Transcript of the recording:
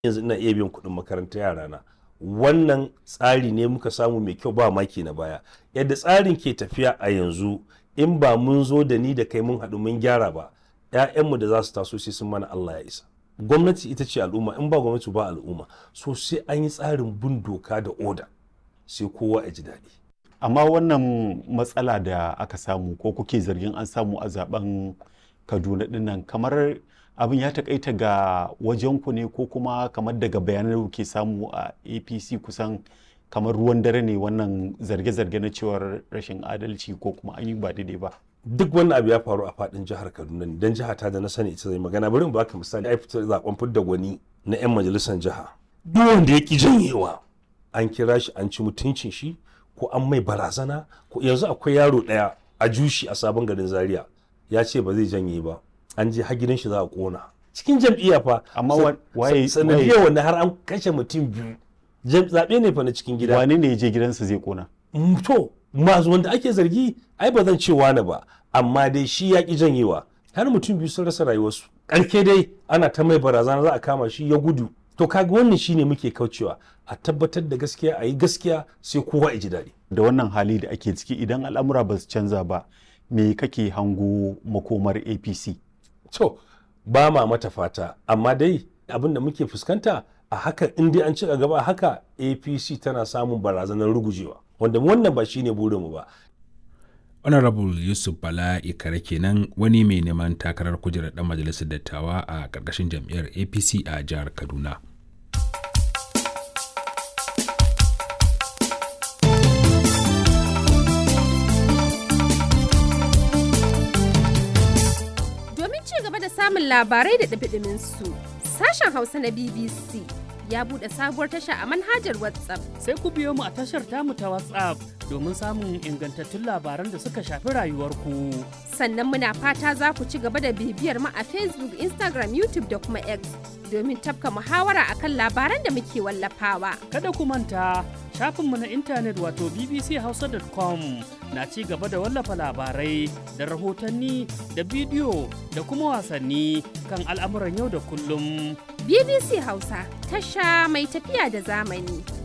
yanzu ina iya biyan kuɗin makarantar yarana wannan tsari ne muka samu mai kyau ba maki na baya yadda tsarin ke tafiya a yanzu in ba mun zo da ni da kai mun haɗu mun gyara ba 'ya'yanmu da za su taso sai sun mana Allah ya isa gwamnati ita ce al'umma in ba gwamnati ba al'umma so sai an yi tsarin bin doka da oda sai kowa ya ji daɗi amma wannan matsala da aka samu ko kuke zargin an samu a zaben kaduna dinnan kamar abin ya takaita ga wajenku ne ko kuma kamar daga bayanan da kuke samu a apc kusan kamar ruwan dare ne wannan zarge-zarge na cewar rashin adalci ko kuma an yi ba daidai ba duk wannan abu ya faru a fadin jihar kaduna ne don jiha ta da na sani ita zai magana bari in baka misali ai fitar zaben fidda gwani na yan majalisar jiha duk wanda ya ki janyewa an kira shi an ci mutuncin shi ko an mai barazana ko yanzu akwai yaro daya a jushi a sabon garin zaria ya ce ba zai janye ba an je har gidan shi za a kona cikin jam'iyya fa Amma sa- wa- waye- sa- sanadiyar wanda har an kashe mutum biyu Jam- zaɓe ne fa na cikin gida wane ne ya je gidansa zai kona Mm, to masu wanda ake zargi ai ba zan ce wani ba amma dai shi ya ki janyewa har mutum biyu sun rasa rayuwarsu ƙarke dai ana ta mai barazana za a kama shi ya gudu to kaga wannan shine muke kaucewa a tabbatar da gaskiya a yi gaskiya sai kowa ya ji daɗi da wannan hali da ake ciki idan al'amura ba su canza ba me kake hango makomar apc to ba ma mata fata amma dai abin da muke fuskanta a haka in dai an ci gaba a haka apc tana samun barazanar rugujewa wanda wannan ba shine burinmu ba honorable yusuf bala ikare kenan wani mai neman takarar kujerar dan majalisar dattawa a ƙarƙashin jam'iyyar apc a jihar kaduna Domin ci gaba da samun labarai da ɗumi su sashen Hausa na BBC ya buɗe sabuwar tasha a manhajar WhatsApp. sai ku biyo mu a tashar tamu ta WhatsApp domin samun ingantattun labaran da suka shafi rayuwarku. Sannan muna fata za ku ci gaba da bibiyar mu a Facebook, Instagram, YouTube da kuma X domin tafka muhawara akan labaran da muke wallafawa. Kada ku manta shafinmu na intanet wato bbchausa.com na ci gaba da wallafa labarai da rahotanni da bidiyo da kuma wasanni kan al'amuran yau da kullum. BBC Hausa tasha mai tafiya da zamani.